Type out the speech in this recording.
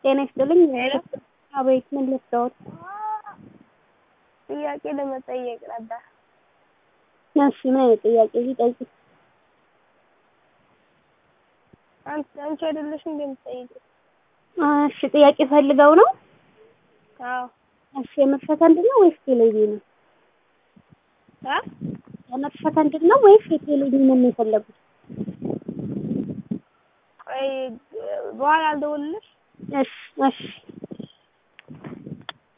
ጤና ይስጥልኝ። አቤት፣ ምን ልትወት? ጥያቄ ለመጠየቅ ነበር። እሺ፣ ምን አይነት ጥያቄ ሊጠይቅ? አንቺ አንቺ አይደለሽ እንደምትጠይቂው? እሺ፣ ጥያቄ ፈልገው ነው? አዎ። እሺ፣ የመክፈት አንድ ነው ወይስ ቴሌቪዥን ነው? አ የመክፈት አንድ ነው ወይስ የቴሌቪዥን ነው የፈለጉት? ቆይ በኋላ አልደውልልሽ? እሺ፣ እሺ